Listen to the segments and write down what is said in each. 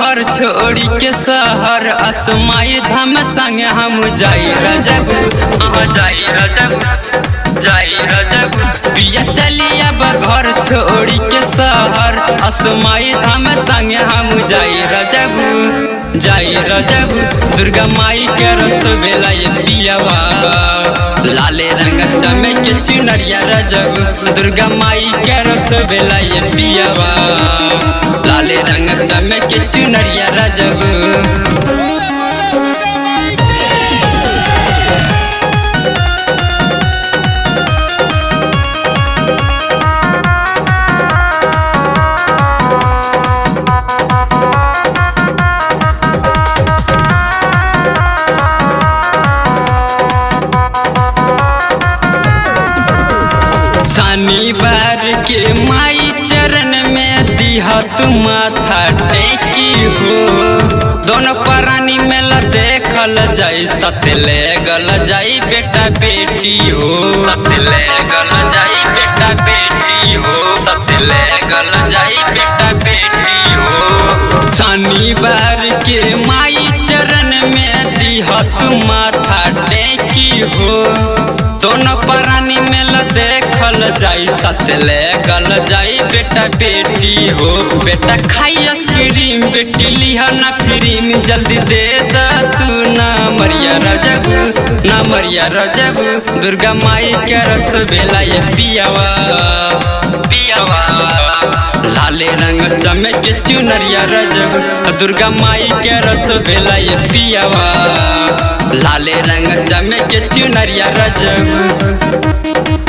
घर छोड़ी के शहर असमाई धाम संग हम जाई रजब अहाँ जाई रजब जाई रजब पिया चली अब घर छोड़ी के शहर असमाई धाम संग हम जाई रजब जाई रजब दुर्गा माई के रस बेला ये पियावा लाले रंग चमक के चुनरिया रजब दुर्गा माई के रस बेला ये पियावा लाले रंग चमक के चुनरिया रजब शनिवार के माई चरण में दिहत माथा टेकी हो दोनों प्राणी मेला देखल जाई सतले गल जाई बेटा बेटी हो सतले गल जाई बेटा बेटी हो सतले गल जाई बेटा बेटी हो शनिवार के माई चरण में दिहत माथा टेकी हो दोनों प्राणी मेला देखल जाई सतले गल जाई बेटा बेटी हो बेटा खाई आइसक्रीम बेटी लिहा ना फ्रीम जल्दी दे दा तू ना मरिया रजब ना मरिया रजब दुर्गा माई के रस बेला ये पियावा पियावा लाले रंग चमक के चुनरिया रजब दुर्गा माई के रस बेला ये पियावा लाले रंग चमक के चुनरिया रजब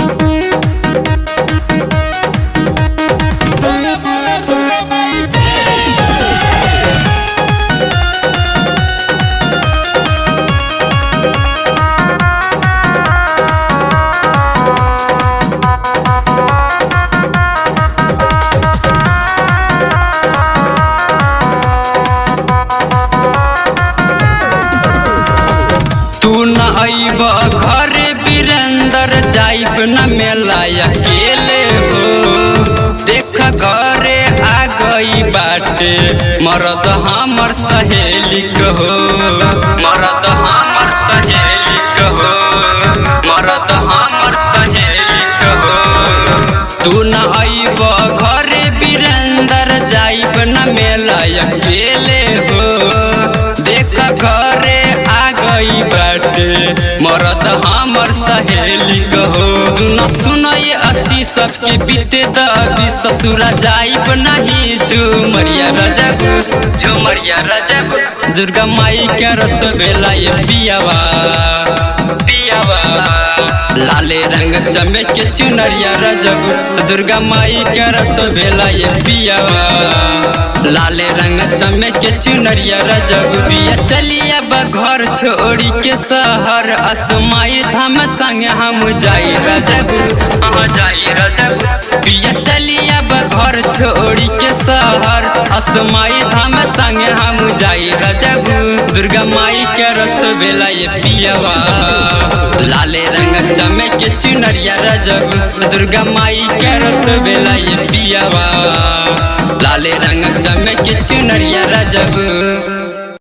तू न अइब घर बीरेंदर जाइब न मेला अकेले हो देख घरे आ गई बाटे मरद हमर सहेली हो मरद हमर सहेली हो मरद हमर सहेली हो तू न अइब घरे बीरेंदर जाइब न मेला अकेले हो देख घरे आ गई बाटे मरद हमर सहेली कहो न सुनय असी सबके बीते दबी ससुरा जाइब नहीं झुमरिया रजब झुमरिया रजब दुर्गा माई के रस बेला ये पियावा पियावा लाले रंग चमक के चुनरिया रजब दुर्गा माई के रस बेला ये पियावा लाले रंग चमक के चुनरिया रजब पिया चलिया घर छोड़ी के शहर असमाई धाम संग हम जाई रजब अहाँ जाई रजब पिया चलिया घर छोड़ी के शहर असमाई धाम संग हम जाई रजब दुर्गा माई के रस बेला ये पियावा लाले रंग चमक के चुनरिया रजब दुर्गा माई के रस बेला ये पियावा लाले रंग चमक के चुनरिया रजब